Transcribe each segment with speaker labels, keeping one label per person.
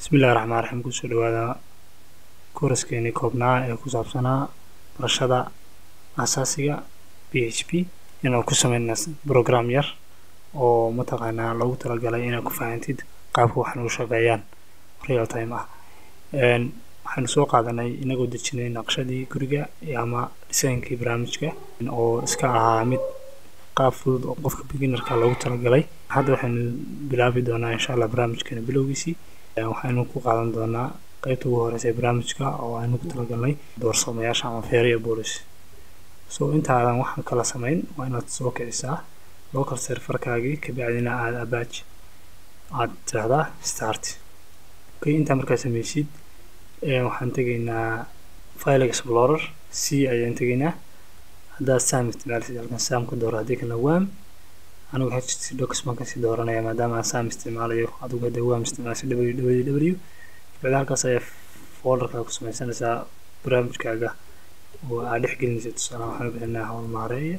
Speaker 1: bismillahi raxmaan raxiim kusoo dhawaada kooraskeenii koobnaa ee ku saabsanaa barashada asaasiga b h p inaan ku sameyna brogram yar oo mataqaanaa loogu talagalay inaad ku fahantid qaabka waxan u shaqeeyaan real time ah waxaanu soo qaadanay inagoo dejinay naqshadii guriga ama dhisaynkii barnaamijka oo iska ahaa mid qaab fudud oo qofka beginarka loogu talagalay hadda waxaynu bilaabi doonaa insha allah barnaamijkeena bilowgiisii waxaynu ku qaadan doonaa qeybta ugu horeysa ee barnaamijka oo aynu ku talagalnay doorsoomayaasha ama feeriya boolis so intaadan waxaan kala samayn waa inaad soo kicisaa local serverkaagii kabacdina aada abaaj aada tirahdaa start okay intaa markaa sameysid waxaan tegaynaa file explorer c ayaan tegaynaa haddaad sam isticmaalisid halkan sam ka dooro haddii kalena wam anigu ht docs baan kasii dooranaya maadaama aan sam isticmaalayo adigu hadda wam isticmaalsid w w w kabacdi halkaas ayaa folderkaa ku sameysanaysaa barnaamijkaaga oo aad dhex gelinaysa tusaale waxaan bixinaa hawl maareeye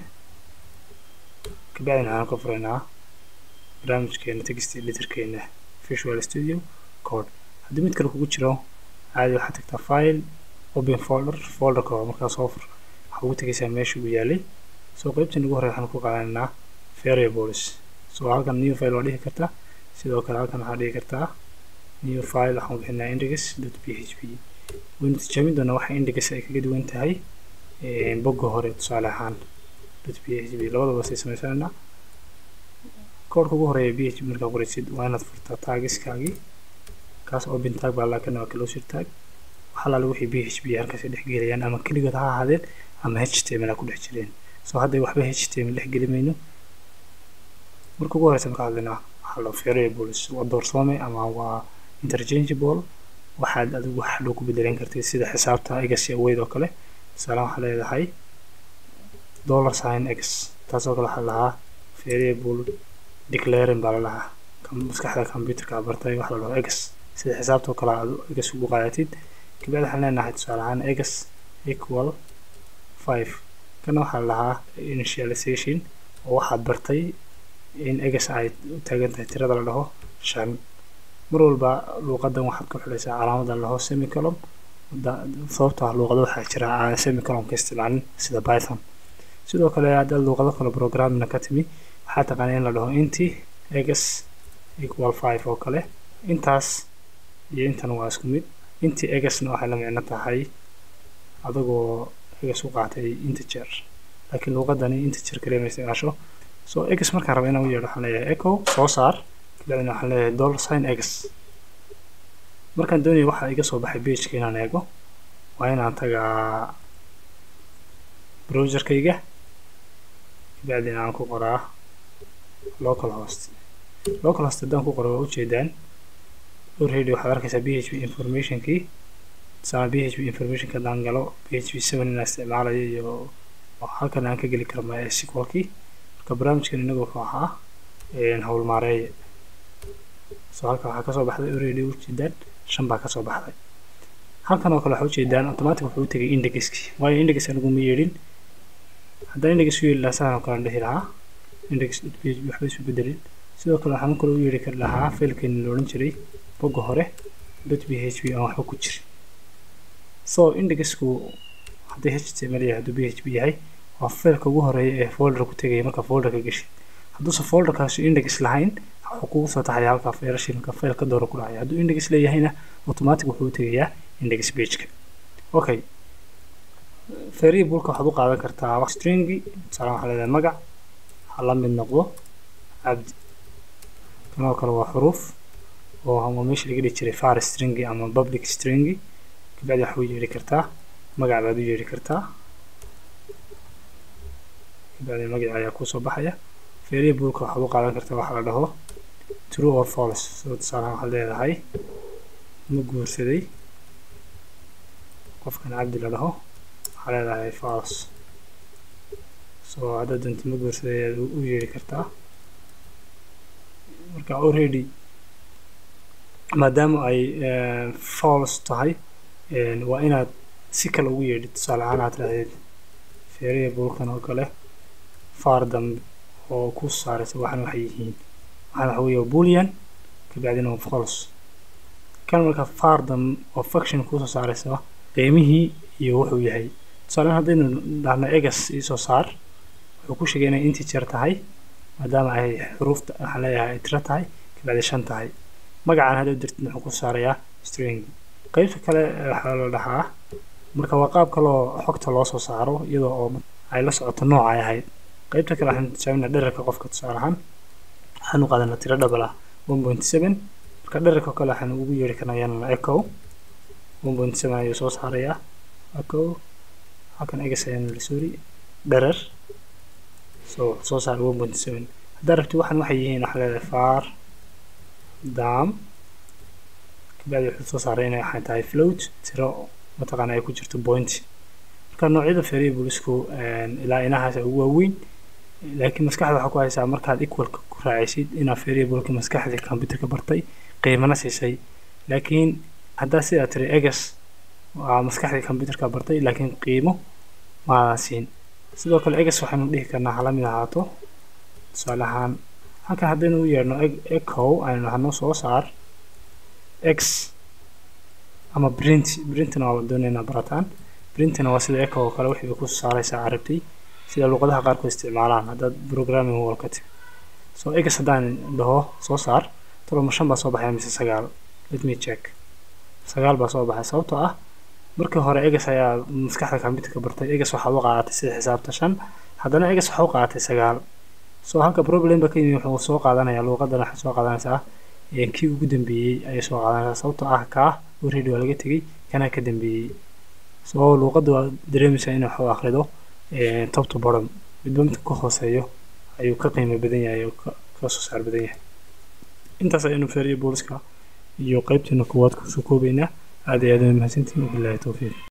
Speaker 1: kabacdina waxaan ka furaynaa barnaamijkeena text editorkeena visual studio code haddii mid kale kugu jiro caadi waxaad tagtaa file open folder folderka oo markaa soo fur waxaa ugu tegaysaa meesha uu yaalay soo qeybtan ugu horey waxaan ku qaadanaynaa variables soo halkan new file waa dhihi kartaa sidoo kale halkan waxaa dhihi kartaa new file waxaan bixinaa index dot p h p waynu tijaabin doonaa waxa index ay kaga duwan tahay bogga hore tusaale ahaan dot p h p labadaba say sameysanaynaa koodhka ugu horeeya p h p markaa qoraysid waa inaad furtaa taagiskaagii kaas open tag baa laakin waa closure tag waxaa laala wixii p h p halkaas dhex gelayaan ama keligood ha ahaadeen ama html ha ku dhex jireen soo hadda waxba html dhex geli mayno marka ugu horeysa marka hadlaynaa waxaa loo variables waa doorsoome ama waa interchangeable waxaad adigu wax dhow ku bedelan kartid sida xisaabta egas iyo aweyd oo kale tusaale waxaa leedahay dollar sign x taasoo kale waxaa lahaa variable declaring baa lalahaa maskaxda computerka bartay waxa la dhaho egas sida xisaabtoo kale aad egas ugu qaadatid kabacdi waxaan leenahay tusaale ahaan egas equal five kana waxaa lahaa initialization oo waxaad bartay in egas ay u taagan tahay tirada la dhaho shan mar walba luuqadan waxaad ku xidhaysaa calaamadan la dhaho semicolon sababtoo ah luuqado waxaa jira aan semicolon ka isticmaalin sida python sidoo kale haddaad luuqado kale programmina ka timi waxaa taqaana in la dhaho inti egas equal five oo kale intaas iyo intan waa isku mid intii egasna waxay la micno tahay adagoo egas u qaatay integer laakiin luuqadani integer kaliya ma isticmaasho so egas markaan raba inaan u yeedho waxaan leeyahay echo soo saar kabacdina waxaan leeyahay dollar sign egas markaan doonaya waxaa iga soo baxay pageka inaan eego waa inaan tagaa browserkayga kabacdina aan ku qoraa local host local host haddaan ku qoro waa ujeedaan already waxaad arkaysaa p h p informationkii tusaale p h p informationka haddaan galo p h p seven inaan isticmaalayo iyo halkan aan ka geli karo mysqlkii marka barnaamijkan inagu wuxuu ahaa hawl maareeye soo halkan waxaa kasoo baxday already ujeedaan shan baa kasoo baxday halkan oo kale waxaa ujeedaan automatic wuxuu u tegay indexkii waayo index anigu ma yeedhin haddaan index u yeeli lahaa sahan oo kale aan dhihi lahaa index p h p waxba isu bedelin sidoo kale waxaan kale u yeedhi kari lahaa failkeeni la odhan jiray bogga hore dot p h p aan waxba ku jirin so indexku haddii html yahay hadduu p h p yahay waa failka ugu horeeya ee folder ku tegaya marka folderka geshid hadduusan folderkaasi index lahayn wuxuu kugu soo taxaya halka failashii marka fail ka dooro ku dhacaya hadduu index leeyahayna automatic wuxuu u tegayaa index pageka okay variableka waxaad u qaadan kartaa wax stringi tusaale waxaa leedahay magac ha la mid noqdo cabdi kanoo kale waa xuruuf oo ama meesha laga dhihi jiray far stringi ama public stringi kabacdi waxaa u yeedhi kartaa magac baad u yeedhi kartaa kabacdi magaca ayaa kusoo baxaya variableka waxaad u qaadan kartaa waxaa la dhaho true or false soo tusaale waxaad leedahay ma guursaday qofkan cabdi la dhaho waxaa leedahay false soo haddaad doonta ma guursaday ayaad u yeedhi kartaa marka already maadaama ay false tahay waa inaad si kale ugu yeedhid tusaale ahaan aad tirahdid variablekan oo kale far dambe oo ku saaraysa waxan waxay yihiin waxaan waxa weeye boolean kabacdina waa false kan marka fardam oo function kuusoo saaraysa qiimihii iyo wuxuu yahay tusaalean haddaynu dhahno egas iisoo saar wuxuu ku sheegay inay integer tahay maadaama ay xuruufta waxaan leeyahay ay tiro tahay kabacdi shan tahay magacaan hadhow dirtid wuxuu ku saarayaa string qeybta kale waxaa la dhahaa marka waa qaab kaloo xogta loo soo saaro iyadoo oo ay la socoto nooca ay ahayd qeybta kale waxaan tijaabinaa dherarka qofka tusaale ahaan waxaanu qaadanaa tiro double ah one point seven marka dherarka kale waxaan ugu yeeri karnaa yanana echo one point seven ayuu soo saarayaa echo halkan egas ayaan sorry dherer so soo saaray one point seven haddaa rabti waxaan waxay yihiin waxaa leedahay far dam kabacdi wuxuu soo saaray inay waxay tahay float tiro mataqaana ay ku jirto point marka noocyada variablesku ilaa inahaas ugu waaweyn laakiin maskaxda waxaa ku haysaa markaad equalka ku raacaysid inaad variableka maskaxda computerka bartay qiimana siisay laakiin haddaa sidaa tiri egas waa maskaxdii computerka bartay laakiin qiimo maadan siin sidoo kale egas waxaynu dhihi karnaa hala mid ahaato tusaale ahaan halkan haddaynu u yeedhno echo aynu nahno soo saar x ama print printna waa doonaynaa barataan printna waa sida echo oo kale wixii ku saaraysaa carabtay sida luqadaha qaarkood isticmaalaan haddaad programming wall ka timi so egas haddaan dhaho soo saar toloma shan baa soo baxaya mise sagaal let me check sagaal baa soo baxay sababtoo ah markii hore egas ayaa maskaxda computerka bartay egas waxaad u qaadatay sida xisaabta shan haddana egas waxaa u qaadatay sagaal so halka problemba ka yimi wuxuu soo qaadanayaa luuqadan waxay soo qaadanaysaa kii ugu dambeeyey ayay soo qaadanaysaa sababtoo ah kaa already waa laga tegey kanaa ka dambeeyey so luuqadda waa dareemaysaa in waxu akhrido top to bottom midba midka ka hooseeyo ayuu ka qiimo badan yahay oo ka soo saar badan yahay intaas ayaynu variableska iyo qaybteena koowaad kusoo koobaynaa aad iyo aad mahadsantihin wabillahi towfiiq